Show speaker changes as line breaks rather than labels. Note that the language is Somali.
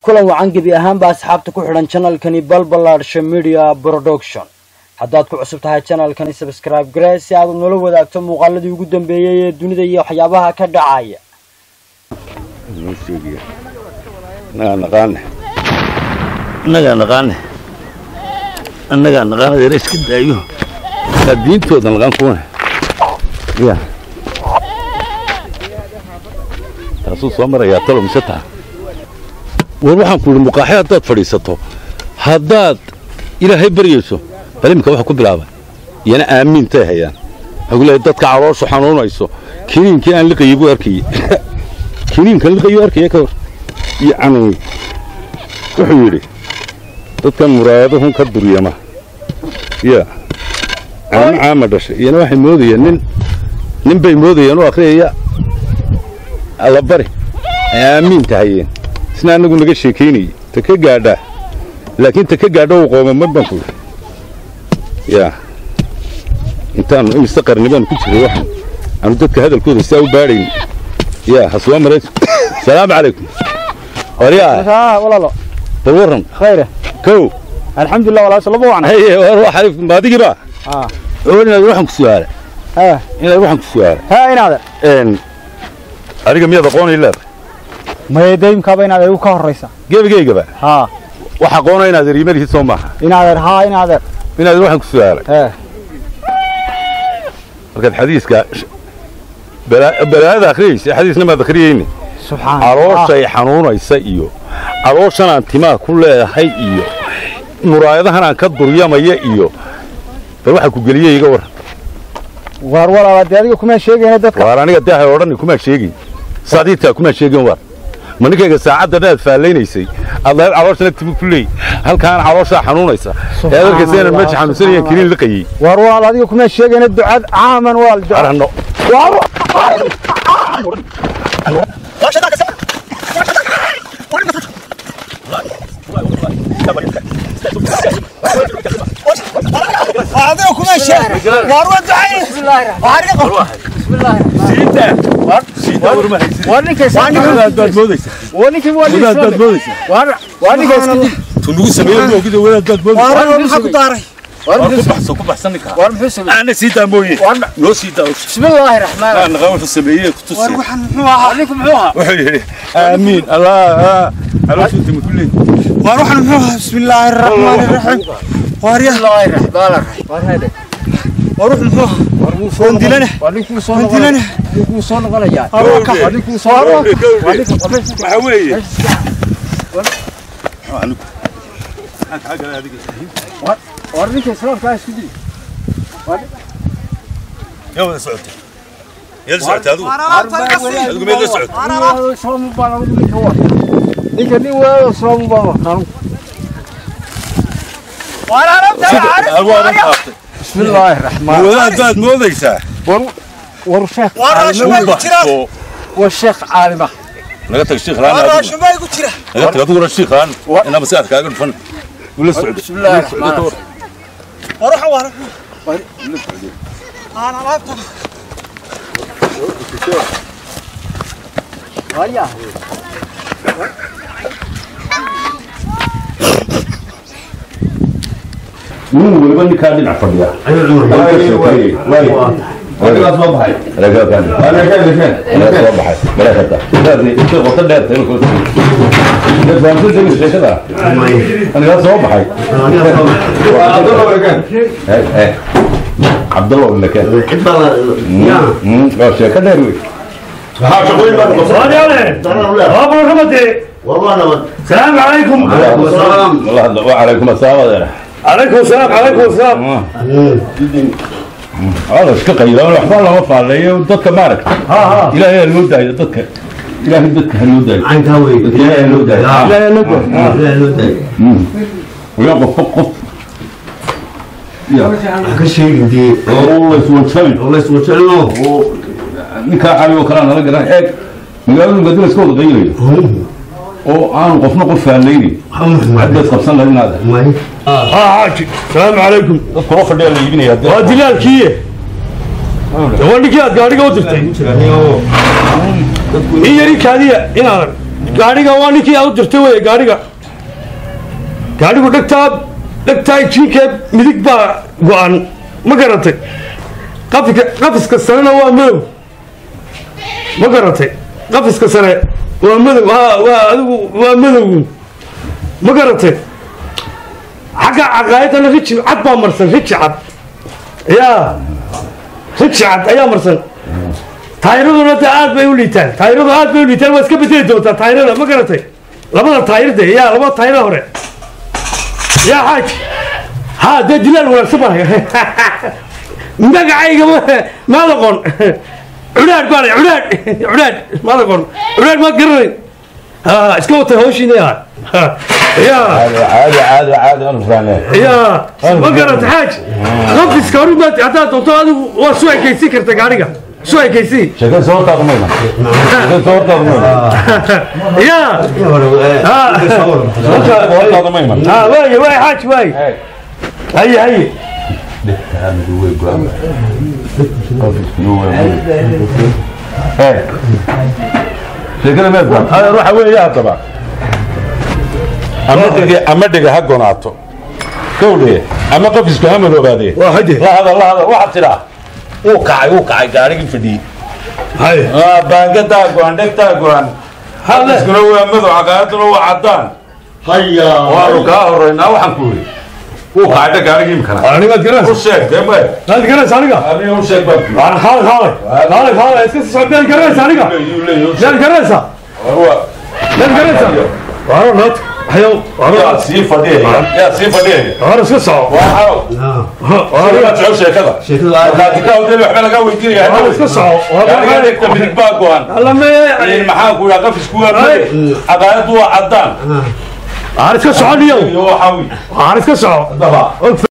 kulan wacan gebi ahaanba asxaabta ku xidhan janalkani balbalaadsha media production haddaad ku cusub tahay janalkani sabscribe garee si aad nala wadaagto muuqaaladii ugu dambeeyey ee dunida iyo waxyaabaha ka dhacaya
annagaa naqaane annagaa naqaan adeera iska daayo kaa diintooda naqaan kuwane ya taasuu soo marayaa talo mise taa war waxaan ku idhi muqaaxe haddaad fadhiisato haddaad ilaahay baryayso bal iminka waxa ku bilaaba iyana aamiintay hayaan waxay ku leeyahay dadka calooshu xanuunayso kiniinkii aan liqayey buu arkayey kiniinkan liqayuu arkaya ka hor iyo canuun wuxuu yidhi dadkan muraayaduhun ka duryama ya caamo caama dhashay iyana waxay moodayeen nin nin bay moodayeen u akhriyaya allabari ay aamiinta hayeen isna annagu naga sheekaynayey ta ka gaadhaa laakiin ta ka gaadho uu qoomamad baan ku yidhi yaa intaannu imise qarni baanu ku jiray waxaan aanu dadka hadalkooda saa u baadhayn yaa ha soo marayso salaamu calaykum waryaa
walaalo
bal warran
khayre
kow
alxamdulilah walaal salama wacan
haye war waa xariif maadigii baa
ah
oo inaad waxaan ku su'aala
ha
inaad waxaan ku su'aala
ha inaade
een adiga miyaad aqoonay leedahay
maya daymkaaba inaad igu ka horraysa
gebigaygaba
ha
wax aqoona inaad eriimadihi soo maaha
inaadeer haa inaadeer
inaad waxaan ku su'aalay
he
markaad xadiiska bala- balaayada akhriyaysa xadiisna maad akhriyeyni
subxaan
calooshay xanuunaysa iyo calooshan aan timaa ku leedahay iyo muraayadahan aan ka duryamaya iyo bal waxa ku geliyey iga war
waar walaala dee adiga kuma sheegayna dadka
waar aniga dee hay odhan kumaa sheegin saadiidtaa kumaa sheegin war ma ninkayga saacaddan aad faallaynaysay aad lahayd calooshana timu ku leey halkaan calooshaa xanuunaysa ee aad arkaysa inaan meesha xanuunsanayaan kiniin liqayey
waar walaal adiga kuma sheegayna ducad caaman walaal duca
arhanno
adiga kuma sheeg waar waa ducay waa ninkay
baad moodaysa
waa ninkii waa
wadaad baad moodaysa
waa ninkay iska
tunugu sameeyo moogida wadaad baad moodaysa
waar maxaa ku daaray
war ku baxso ku baxsan ninka
waar muxuu sameeyey
ana sii daa mooye noo sii daa
bismillaahi raxmaan
aan naqaan wuxuu sameeyey ku tusay
waxaan muxuu ahaa ninku muxuu ahaa
wuxuu yidhi aamiin allah calooshu timu ku leey
waar waxaan muxuu ahaa bismillaahi raxmaani raxiim waar ya bismillaahi raxmaan raxiim waar hade waar wuxuu muxuu ahaa waar muu soo dilana waar ninkuu soo dilana ninkuu soo noqonaya waa ka waar ninkuu soo waa ninka
waxa weeye
waar ninka islaamka isku dili
yaa wada socotay yaa socotay adigu adigu meel la socotay
ninka nin weeyo islaamu baan waqaan
waadan qaaftay
bismillaahi raxmaan
wadaad baad moodaysaa
war war sheekh
ku baxso
war sheekh caalima
naga tag shiikh laan adigu naga tag adiguna shiikh laan inaa maskaxda kaaga dhufan wala socdo
bismillaahi raxmaan Vaya.
nin waliba ninkaa dhinac fadhiya soo baxay cabdallah lake waa sheeko dheer wey
السلام عليكم
وعليكم السلام adeer
عليكم السلام عليكم السلام
هذا iska qayla waxba lama faaleeyo dadka maaragta ilaahay ha loo daayo dadka ilaahay dadka ha loo daayo ilaahay ha loo daayo ilaahay ha loo daayo ويا قف قف يا والله يسوى ninkaa cali oo kalea nala garan eeg magaaladu gadina iska wada qaylayo oo aanu qofna qof faalaynin haddaad qabsan lahayd inaad
ها حاجي السلام عليكم
dadka loo fadhiyaa la iibinaya
waa dilaalkiiye waa ninkii aad gaadhiga u dirtay ii yari kaadiya inaadan gaadhiga waa ninkii aad u dirtay wey gaadhiga gaadhigu dhegtaa dhegtaa jiinka midig baa go-an ma garatay qafika qafiska sanena waa madow ma garatay qafiska sane waa madow ha waa adigu waa madow ma garatay xagga caqaayadana riji cad baa marsan riji cad yaa riji cad ayaa marsan taayiraduna de aad bay u liitaan taayiradu aad bay u liitaan waa iska bedeli doontaa taayirada ma garatay labada taayirde yaa labada taayirada hore yaa xaaj ha dee dilaal wanaagsan baan magacayga maad aqoon cudhaadh baan cudhaadh cudhaadh maad aqoon cudhaadh maad garanay ha iska watay hawshiina yaa yaa
caadi caadi caadi anu fahmee
yaa ma garata xaaj qafiska hore maad haddaad doonto adigu waa soo ekaysiin karta gaadhiga soo ekaysiin
sheekada soo hortaadu mayna sheekada soo hortaadu mayna
yaa ha
soo hortaadu mayna
ha waaye waaye xaaj waaye haye haye
sheekada meed baan adeer waxa weeye haddaba ama dhiga ama dhiga ha gonaato gowdhe ama qofisku ha madoobaadee
waa hade
la hadal la hadal waxaad tidhaa wuu kacay wuu kacay gaarigii fadhiyey
haye
baangadaa go-an dhegtaa go-an qafiskuna waa madow caqaayaduna waa caddaan
haya
waanu kaa horeynaa waxaan ku yidhi wuu kacay dheg gaarigii imkana
anigaad
u
garanaysa
sheeg dee may
maad garanaysa aniga
aniga u sheeg baan ku yidhi.
waan kaalay kaalay kaalay kaalay iska sii socod maad garanaysa aniga
Leeyahay, leeyahay, u sheeg.
maad garanaysa
Waa-
maad garanaysa waaro nood hayo waaro
yaa sii fadhiyaya yaa sii fadhiyaya
waaro iska soco
waxaa
waaro
Adiga soco sheekada markaad ka hawdeen waxba laga weydiinaya
waaro iska soco
gaariga dhegta midig baa go-an
alla me
maxaa ku yidhaa qafisku waa madow caqaayaddu waa caddaan
waaro iska soco niyow
iyo waxaa wi
waaro iska soco
daba